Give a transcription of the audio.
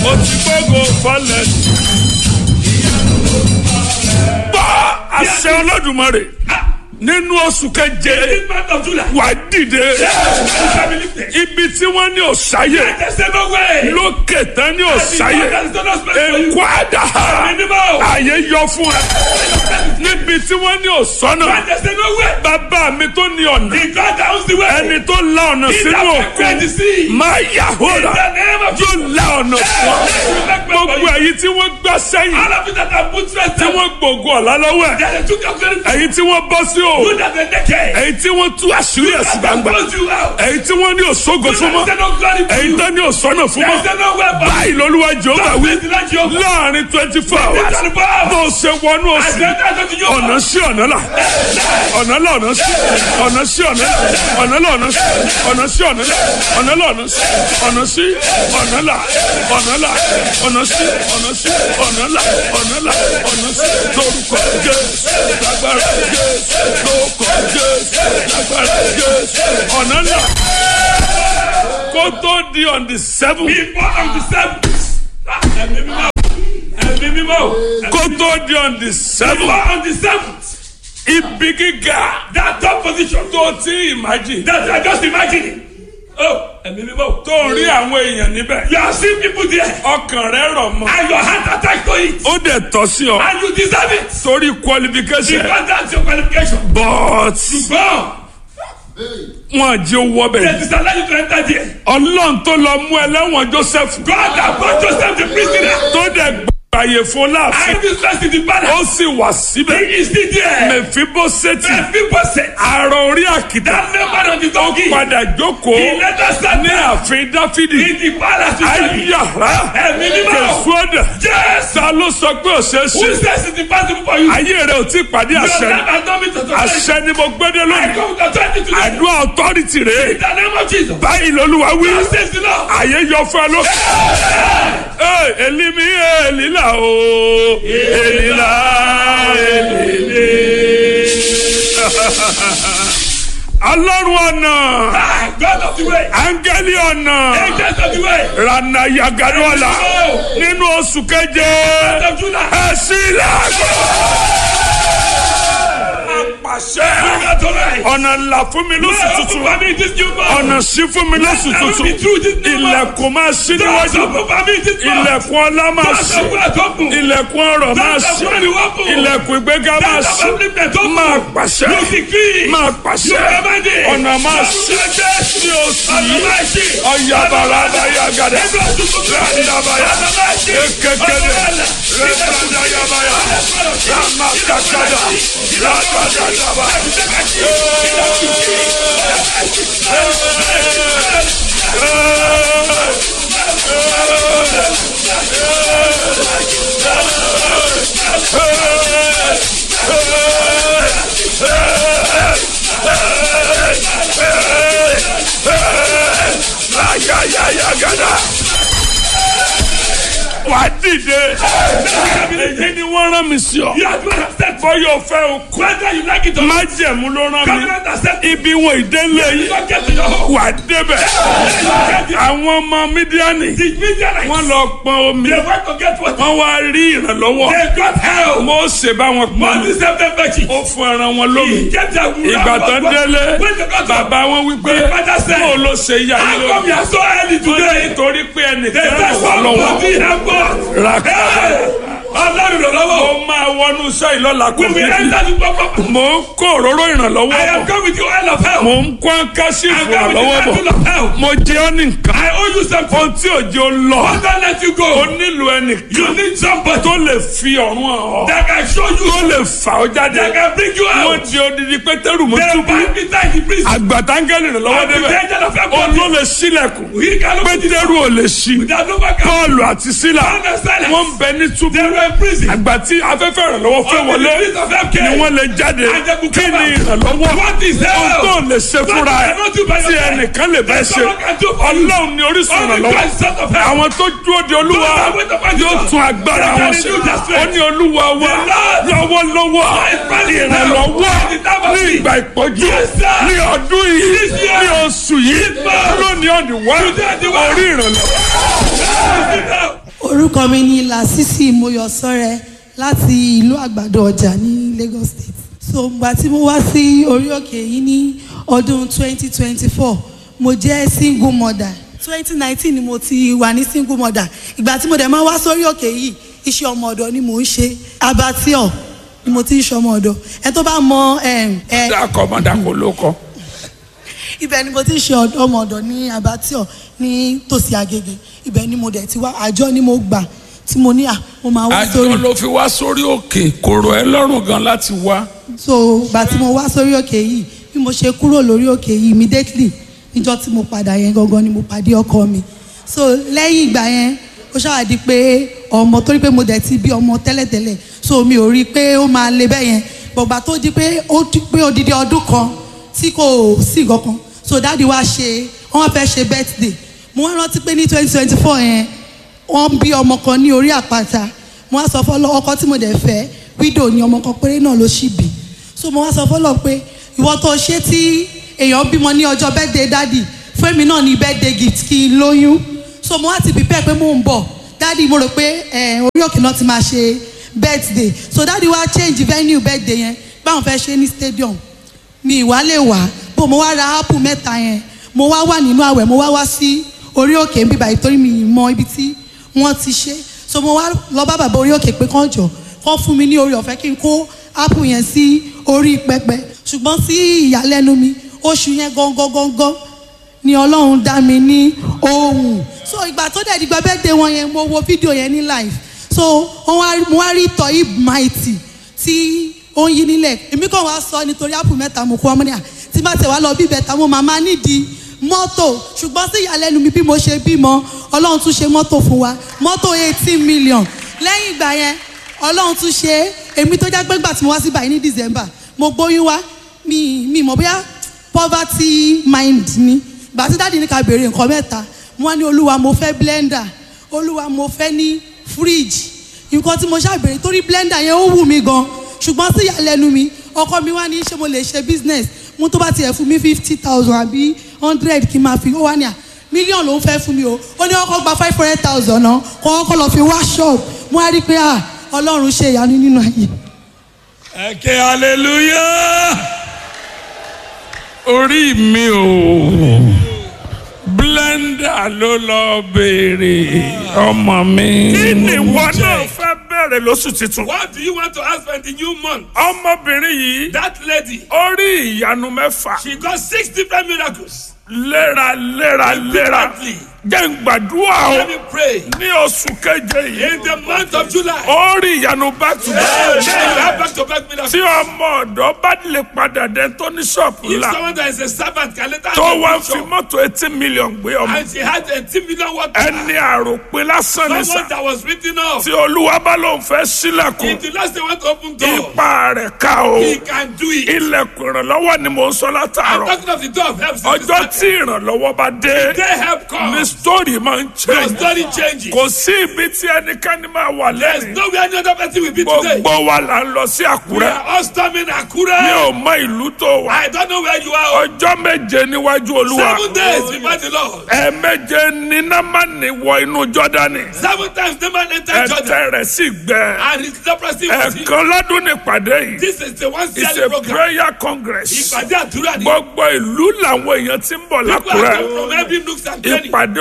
ó ti gbógo fọlẹ̀. gbọ́ àṣẹ olódùmarè nínú oṣù keje This month of July. wà á dìde You shall be lifted. ibi tí wọ́n ní òsáyè There's no way. lókè tán ní òsáyè There is no space for you. èkó àdá Minimum. àyè yọ fún ẹ níbi tí wọ́n ní òsọ́nà There's no way. bàbá mi tó ní ọ̀nà The God that owns the way. ẹni tó la ọ̀nà He sínú that created the òkun sea. máa yà In hóra the name of Jesus. yóò la ọ̀nà fún ọ gbogbo èyí tí wọ́n gbá sẹ́yìn All of you that have put stress tí down. wọ́n gbògo ọ̀la lọ́wọ́ ẹ̀ That they took your glory. èyí tí wọ́n bọ́ sí o You that they naked. èyí tí wọ́n tú àṣírí ẹ̀sìn That gbangba close you out. èyí tí wọ́n ní òṣogo fún mọ́ There's no glory for èyí you. tó ní òṣọ́nà fún mọ́ There's no way for you. báyìí lolúwa jehova wí There's no Jehovah. láàrin twenty four hours There's no power. bó o ṣe wọnú I oṣù said that to you. ọ̀nà sí ọ̀nà là ọ̀nà là ọ̀nà sí ọ̀nà sí ọ̀nà là ọ̀nà là ọ̀nà sí ọ̀nà sí ọ̀nà là ọ̀nà là ọ̀nà sí ọ̀nà sí ọ̀nà là ọ̀nà là ọ̀nà sí ọ̀nà sí ọ̀nà là ọ̀nà là ọ̀nà sí lórúkọ jésù lágbára jésù lórúkọ jésù lágbára jésù ọ̀nà là kó tó di on the seven Before on the seventh. Ẹ̀mí mímọ́. Ẹ̀mí mímọ́. kó tó di on the seven Before on the seventh. ibi gíga That top position. tó ti imagine. That I just imagining. Oh, ẹ̀mí mímọ́. tó ń rí àwọn èèyàn níbẹ̀. You are seeing people there. ọkàn rẹ rọ̀ mọ́. And your hand attached to it. ó dẹ̀ tọ́ sí ọ. And you deserve it. torí qualification. Because that's your qualification. but Go. wọn jẹ́ owó They bẹ̀. disallow you to enter there. ọlọ́run tó lọ mú ẹlẹ́wọ̀n joseph. God that brought Joseph the prisoner. tó dẹ̀ gbàyè fún láàfin. And this rest in the palace. ó sì wà síbẹ̀. He is still there. mẹ̀fíbósẹ́tì. The people said. àrò orí àkìtà. That member of the donkey. padà jókòó. He let us stand ní there. ààfin dáfídì. In the palace. to tell you. ayára. Ẹ̀mí mímọ́. kẹsùọ́dà. Yes. ta ló sọ pé ò ṣeé Who ṣe. says it impossible for you? ayé rẹ ò tí ì pàdé Your àṣẹ. life has not been to àṣẹ ni mo gbédé I lónìí. come with authority today. àdúrà authority rèé. In the name of Jesus. báyìí lolúwa wí. God says the Lord. àyè yọ fún ẹ ló. ee elimi elila o elila elile. ọlọ́run ọ̀nà Ah, God of the way. áńgẹ́lì ọ̀nà Angels of the way. rana yagadola nínú oṣù keje God of Judah. ẹ sí ilẹ̀ àpàṣẹ God of right. ọ̀nà ńlá fún mi lóṣù Lord, tuntun open for me this new month. ọ̀nà sí fún mi lóṣù Let me tuntun be through this new month. ilẹ̀kùn máa ṣí Doors níwájú open for me this month. ilẹ̀kùn ọlá máa Doors ṣí of wealth open. ilẹ̀kùn ọrọ̀ máa Doors of ṣí money open. ilẹ̀kùn ìgbéga máa Doors of ṣí upliftment open. máa pàṣẹ You decree. máa pàṣẹ You command it. ọ̀nà máa ṣí ní oṣù yìí ọ̀yàbàrà àbáyàgàdà ràdàbàyà ekekele rẹ̀dàdàyàbàyà ràmàkàkàdà ràdàdàbà. Ayayayagada. Wà á dìde. Èyí ni wọ́n rán mi sí ọ. You are the one that said, Bọ́yọ̀ fẹ́ o kú. whether you like it or not, Májẹ̀mú ló rán mi. covenant that said, Ibi wọn ìdélé you yìí. don't get to your home. Wà á débẹ̀. Get it. Àwọn ọmọ Mídíánì. The Midianites, Wọ́n lọ pọn omi. they went to get what? Wọ́n wá rí ìrànlọ́wọ́. They got help. Mósè bá wọn pọn mi. Moses helped them fetch it. Ó fún ẹran wọn lómi. He kept their wound. Ìgbà tó délé. When they got Bàbá wọn wí pé The father said, kó o ló ṣe yá How yín come you lómi. are so early Wọ́n ní today? nítorí pé They ẹnìkan said ràn wá lọ́wọ́. somebody help us. Ràkàdà. Ọlọ́run lọ lọ́wọ́. Ó máa wọnú iṣẹ́ ìlọ́la kò We will fi. enter the proper. Mò ń kó òróró ìrànlọ́wọ́ I am bọ̀. come with you oil of help. Mò ń kó áńkásí I am come with ìrànlọ́wọ́ you bọ̀. oil of help. Mo jẹ́ ọ́ ní nǹkan. I owe you something. Ohun tí òjò lọ. I don't let you O go. nílò ẹnìkan You need somebody tó lè fi ọ̀run hàn ọ́. that can show you. Tó lè fà ọ́ jáde. That can bring you Wọ́n out. di odidi pétérù mọ́ They túbú. bind me tight in prison. Àgbàtàngẹ́lì ìrànlọ́wọ́ And the débẹ̀. angel of help Ó comes ló in. lè sílẹ̀kùn. He can open the door. Pétérù ò lè ṣí. Without no back. Pọ́ọ̀lù àti Sílà Paul and Silas. wọ́n ń bẹ ní túbú. They were in prison. Àgbà tí afẹ́fẹ́ ìrànlọ́wọ́ fẹ́ Only wọlé the prince of help ni came. wọ́n lè jáde. And they could Kí come ni out. ìrànlọ́wọ́? What is Ohun help? tó lè ṣe fúnra ẹ̀ cannot do by tí yourself. ẹnìkan lè bẹ́ẹ̀ ṣe. Someone can do for you. Ọlọ́run ni orísun Only ìrànlọ́wọ́. God is son of help. Àwọn tó dúró de Olúwa Those that wait upon yóò Jesus. tún agbára They wọn can ṣe. renew their strength. Ó ní Olúwa wa The Lord lọ́wọ́lọ́wọ́ is mighty ìrànlọ́wọ́ in the time of ní need. ìgbà ìpọ́jú Yes, sir. ní ọdún yìí This year. ní oṣù yìí month. lónìí ọ̀dùn wá Today, the one. orí ìrànlọ́wọ́. Receive help. orúkọ mi ni lasisi moyosọrẹ láti ìlú àgbàdo ọjà ní lagos state so ìgbà tí mo wá sí orí òkè yìí ní ọdún 2024 mo jẹ́ single mother 2019 ni mo ti wà ní single mother ìgbà tí mo dẹ̀ máa wá sórí òkè yìí iṣẹ́ ọmọ ọ̀dọ̀ ni mò ń ṣe abattoir ni mo ti ń ṣe ọmọ ọ̀dọ̀ ẹ tó bá mọ ẹ ẹ dákọ̀ mọ́ dákọ̀ ló kọ́. ibẹ̀ ni mo ti ń ṣe ọ̀dọ́- ọmọ ọ̀dọ̀ ní abattoir ní tòsí agége ibẹ̀ ni mo dẹ̀ ti wá àjọ ni mo gbà tí mo ní à mo máa wá àjọ sórí ló fi wá sórí òkè kò rọ̀ ẹ́ lọ́rùn gan láti wá. so gbà tí mo wá sórí òkè yìí bí mo ṣe kúrò lórí òkè yìí immediately níjọ́ tí mo padà yẹn gangan ni mo pàdé ọkọ mi so lẹ́yìn ìgbà yẹn ó ṣàwádìí pé ọmọ torí pé mo dẹ̀ ti bí ọmọ tẹ́lẹ̀tẹ́lẹ̀ so mi ò rí i pé ó máa le bẹ́ẹ̀ yẹn bọ̀gbà tó di pé ó di pé odidi ọdún kan tí kò sí kankan so dáàdi wa ṣe wọ́n fẹ́ ṣe birthday mo wá rántí pé ní twenty twenty four yẹn wọ́n bí ọmọ kan ní orí àpáta mo wá sọ fọlọ ọkọ tí mo dẹ̀ fẹ́ widow ni ọmọ kan péré náà ló ṣì bí so mo wá sọ fọlọ pé ìwọ tó ṣe tí èèyàn bímọ ní ọjọ́ birthday dádì fún èmi náà ní birthday gift kí n lóyún so mo wá ti prepare pé mò ń bọ̀ dádì mo rò pé ẹ, orí òkè náà ti máa ṣe birthday so dádì wá change venue birthday yẹn báwọn fẹ́ ṣe ní stadium mi ìwà lè wá bó mo wá ra apple mẹ́ta yẹn mo wá wà nínú àwẹ̀ mo wá wá sí orí òkè ń bíbá ìtorí mi ì mọ ibi tí wọ́n ti ṣe so mo wá lọ bá bàbá orí òkè pé kán jọ kán fún mi ní orí ọ̀fẹ́ kí n kó apple yẹn sí orí pẹpẹ ṣùgbọ́n sí ìyàlẹ́nu mi oṣù yẹn gangan gangan ni ọlọ́run dá mi ní ohun so ìgbà tó dẹ̀ dìgbà bẹ́ẹ̀ dé wọn yẹn mo wo fídíò yẹn ní live so wọ́n wá- mo wá rí toyib mighty tí ó ń yí nílẹ̀ èmi kàn wá sọ nítorí apple mẹ́ta mo kó ọmọ ní à tí bá tẹ̀ wá lọ bí bẹ̀tà mo màmá nídìí mọ́tò ṣùgbọ́n sí ìyàlẹ́nu mi bí mo ṣe bímọ ọlọ́run tún ṣe mọ́tò fún wa mọ́tò eighteen million lẹ́yìn ìgbà yẹn ọlọ́run tún ṣe é èmi tó jẹ́ pé gbà tí mo wá sí báyìí ní december mo gbóyún wá mi mi mọ̀ bóyá poverty mind ni gbà tí dáàdi ní ká béèrè nǹkan mẹ́ta mo wá ní olúwa mo fẹ́ blender olúwa mo fẹ́ ní fridge nǹkan tí mo ṣàbẹ̀rẹ̀ torí blender yẹn ó wù mí gan ṣùgbọ́n sí ìyàlẹ́nu mi ọkọ mi wá ní ṣé mo lè ṣe business mo tó bá tiẹ̀ fún mi fifty thousand àbí hundred kí n máa fi ó wá ní à mílíọ̀nù ló ń fẹ́ fún mi o ó ní ọkọ̀ gba five hundred thousand náà kọ́ ọkọ̀ lọ fi wá shop mo wá rí i pé à ọlọ́run ṣe ìyanu nínú ayé. ẹ ké hallelujah orí mi ò blender ló lọ béèrè ọmọ mi. kí ni ìwọ náà fẹ́ bẹ̀rẹ̀ lóṣù tuntun. What do you want to ask for in the new month? ọmọbìnrin yìí That lady, ó rí ìyanu mẹ́fà she got six different miracles. léra léra léra Repeatedly. jẹ́ ń gbàdúrà Let o me pray. ní oṣù keje yìí In the month of July, ó rí ìyanu back to Hey, you back. have back to back miracles. tí ọmọ ọ̀dọ́ bá lè padà dé tó ní ṣọ́ọ̀pù If ńlá someone that is a servant can later tó have wá a fi picture, mọ́tò eighteen million gbé ọmọ and she had a 10 million water, ẹni àròpin lásán ní someone sá that was written off. tí olúwa bá lóun fẹ́ sílẹ̀kùn If the last they want to open door, ipa rẹ̀ ká o he can do it. ilẹ̀kùn ìrànlọ́wọ́ ni mò ń sọ I'm látàárọ̀ talking of the door of help. since ọjọ́ the tí start. ìrànlọ́wọ́ bá dé They help ní come. sítórì máa ń Your change story changes. kò sí ibi tí ẹnikẹ́ni máa wà There's lẹ́yìn nowhere any other person will be today. gbogbo wa là ń lọ sí We àkúrẹ́ are all storming mi Akure. ò mọ ìlú tó wà I don't know where you are. ọjọ́ méje níwájú olúwa Seven days before the Lord. ẹ̀ẹ̀méje ní námánì wọ inú jọ́dánì Seven times the man entered Jordan. ẹ̀tẹ̀ rẹ̀ sì gbẹ And his leprosy was healed. ẹ̀ẹ̀kan lọ́dún nípàdé yìí This is the one it's yearly a program. prayer congress Ìpàdé àdúrà ni. gbogbo ìlú làwọn èèyàn ti ń bọ̀ People are lákùrẹ́ coming from every nook and cranny. ìpàdé